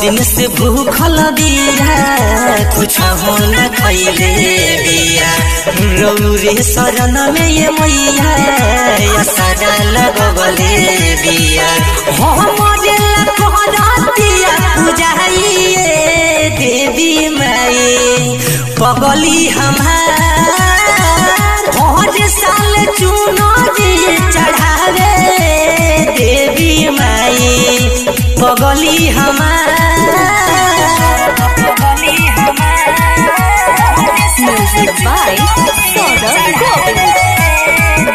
दिन से भूखल बिया कुछ हो न खैले बिया रौरे शरण में ये मैया या सदा लगबले बिया हमरे लखनतिया पूजाइए देवी माई पगली हमार हर साल चुनो चढ़ावे देवी माई पगली हमार पगली Music by Saurabh Govind.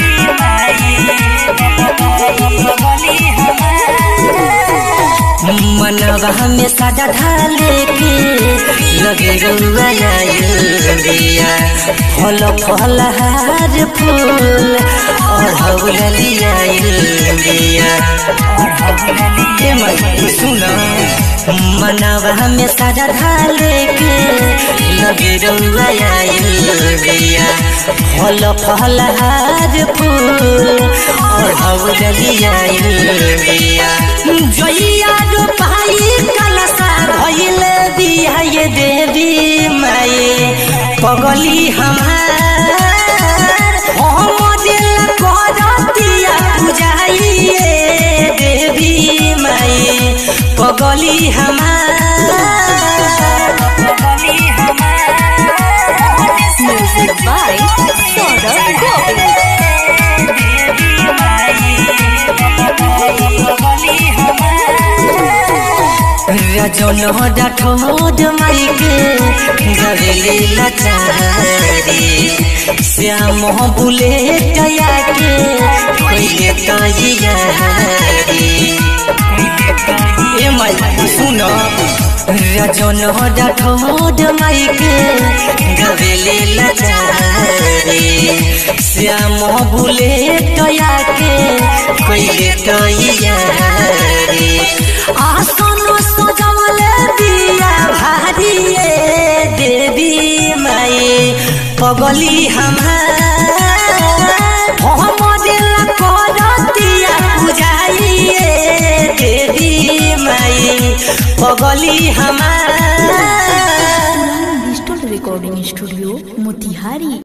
मनवा में सादा ढाले के लगे रुआ बिया फल फल हार फूल और हवलिया बिया ए माई सुन मनवा में सादा ढाले के लगे रुआ बिया फल फल हार फूल और हवलिया बिया जइया जो पाई कलसा भइल बिया ये देवी माई पगली हमार हम दिल करतिया पूजाइए देवी माई पगली हमार पगली Music by Saurabh Govind. रजन डाठोड माई के गवेले लचारी श्याम बुले टया के पहिले तैयारी ए माई सुन रजन डाठोड माई के गवेले लचारी श्याम बुले टया के पहिले तैयारी आसन सजवल दिया भारिए देवी माई पगली हमार हम दिल करतिया बुझाइए देवी माई पगली हमार Digital Recording Studio, Motihari.